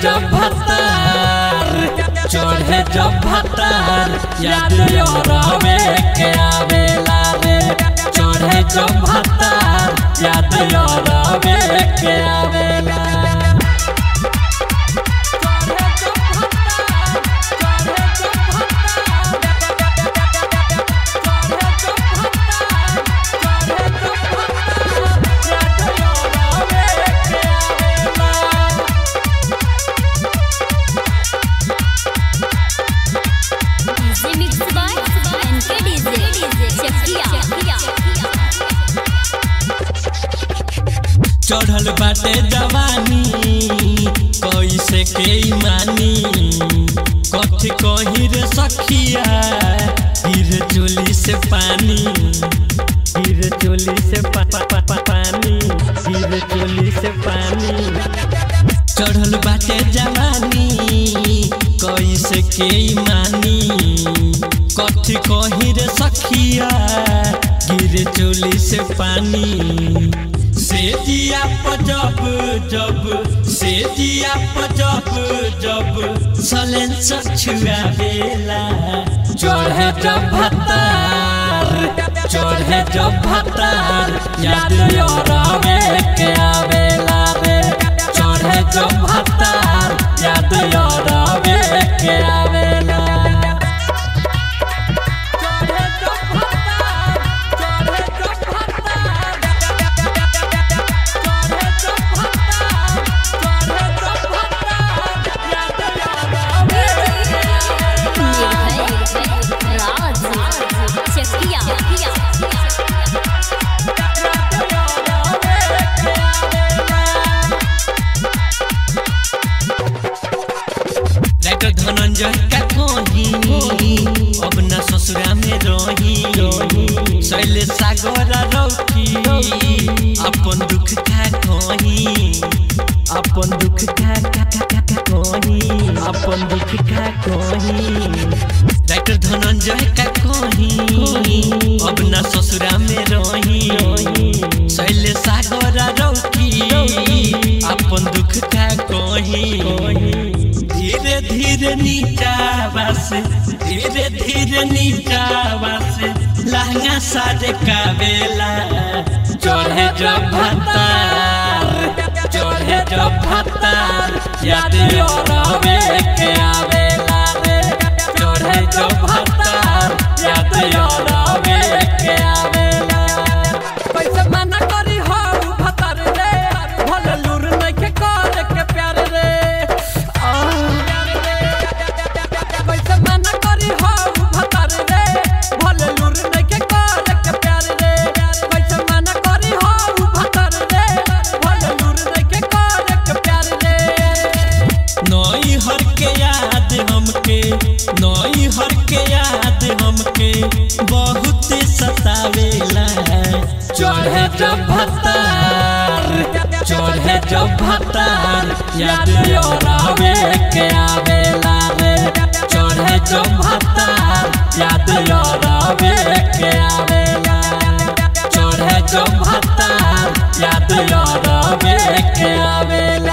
जब भतार चढ़े जब भतार याद रवे के आवेला रे चढ़े जब भतार याद रवे के आवेला DJ mix by NK DJ Chakiya चढ़ल बाटे जवानी कैसे के मानी कथी कही रे सखिया हीर चोली से पानी हीर चोली से पा, पा, पा, पा, पानी हीर चोली से पानी चढ़ल बाटे जवानी कैसे के मानी कथी कही रे सखिया गिर चोली से पानी से जिया पजब जब से जिया पजब जब सलेन सछुआ बेला चढ़े जब भतार चढ़े जब भतार याद रवे के आवेला रे चढ़े जब भतार याद रवे के आवेला निर्भय राज चकिया राइटर धनंजय का कही अब न ससुरा में रही शैले सागर रौठी अपन दुख का कही अपन दुख का का का का का कही अपन दुख का कही राइटर धनंजय का कही अब न ससुरा में रही शैले सागर रौठी अपन दुख का कही धीरे धीरे नीचावा से धीरे धीरे नीचावा से लहंगा साजे का बेला चढ़े जब भतार चढ़े जब भतार याद रवे के आवेला रे चढ़े जब भतार याद रवे के आवेला कैसे मना करी हो भतर रे भले लूर नइखे करे के प्यार रे कैसे मना करी हो भतर रे भले लूर नइखे करे के प्यार रे कैसे मना करी हो भतर रे भले लूर नइखे करे के प्यार रे नई हर के याद हमके नई हर के याद हमके बहुत सतावेला चढ़े जब भतार चढ़े जब भतार याद रवे के आवेला रे चढ़े जब भतार याद रवे के आवेला चढ़े जब भतार याद रवे के आवेला